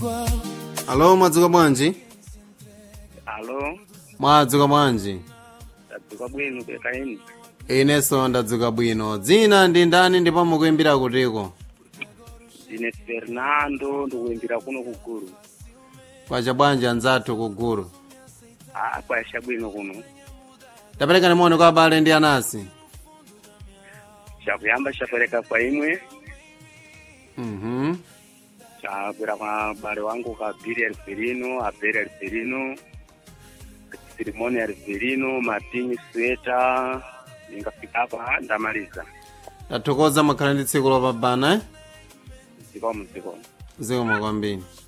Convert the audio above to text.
alo mwadzuka bwanji alo mwadzuka bwanji tadzuka bwino pekaini inenso ndadzuka bwino dzina ndi ndani ndipo mukuimbira kutiko ndine fernando ndikuimbira kuno kuguru kwacha bwanji anzathu kuguru a kwacha bwino kuno tapereka nimoni kwa abale ndi anasi chakuyamba chapereka kwa imwe mhm chakwera kwa bale wangu ka biri alferino aberi alferino sirimoni alferino martini sweta ningafika hapa ndamaliza tathokoza makhala ndi tsiku lopambana eh? zikomo zikomo zikomo kwambiri